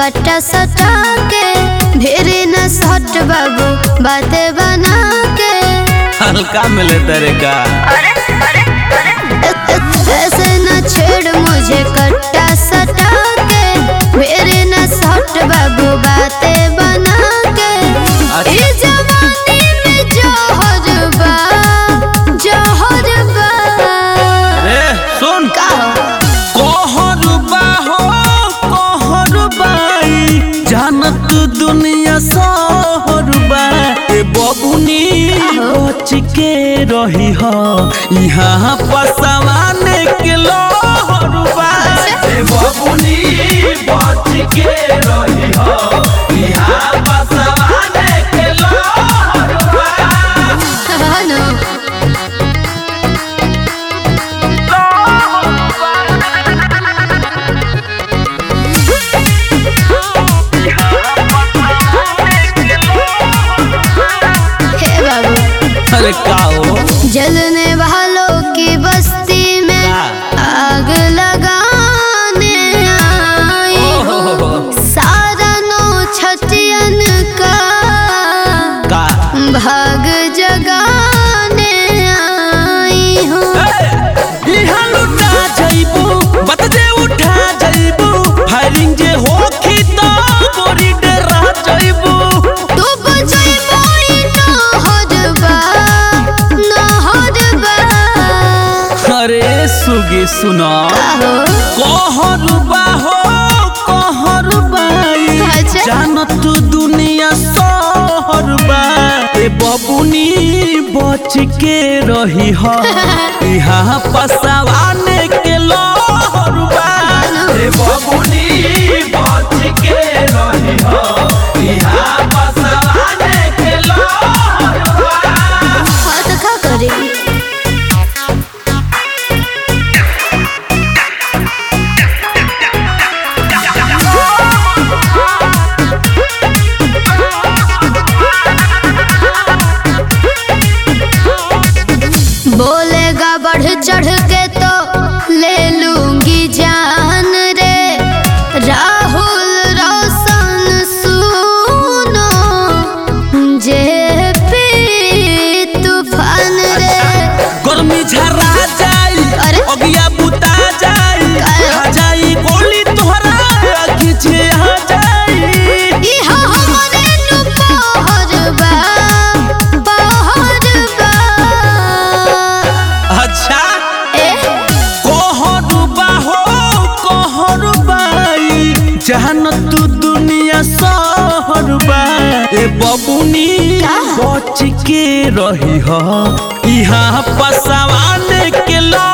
काटा सटा के भेरे न सट बाबू बातें बना के हल्का मिले तेरे का ऐसे न छेड़ मुझे कट्टा सटा के मेरे न सट बाबू बातें बना के अच्छा। ई जवानी में जहर बा जहर बा ए सुन का हो? कोहरुबा हो कोहरुबाई जानत दुनिया सोहरुबा ए बबुनी बच के रही हो यहाँ पसवाने के लोहरुबा ए बबुनी बच के रही हो यहाँ पसवाने के लोहरुबा हाँ न? हे बाबू अरे का हो जलने वालों की बस्ती में का? आग लगाने आई हूँ सारा नौ छटियन का का भाग जगाने आई हूँ इहाँ लुटा जइबू बत जे उठा जइबू फायरिंग जे होखी तो गोरी डरा जइबू तू बजैबो ई नहर बा नहर बा अरे सुगी सुना आहो कहरुबा हो कहरुबाई अच्छा। जानत दुनिया सहरुबा ए बबुनी बच के रही हो यहाँ पसवाने के लोहरुबा ए बबुनी बच के रही हो यहाँ पसवाने के लोहरुबा हाँ तो का करेगी बोलेगा बढ़ चढ़ के तो ले लूंगी जान रे राहुल रोशन सुनो जे पी तूफान रे गर्मी झरा जाई अरे? अगिया बुता जाई काहे? खा जाई गोली तोहरा आखी छे आ जाई इहा हमरे नु पहर बा पहर बा अच्छा ए कोहरुबा हो कोहरुबाई जहन तू दुनिया सहरुबा ए बबुनी का? बच के रही हो यहाँ पसवाने के लो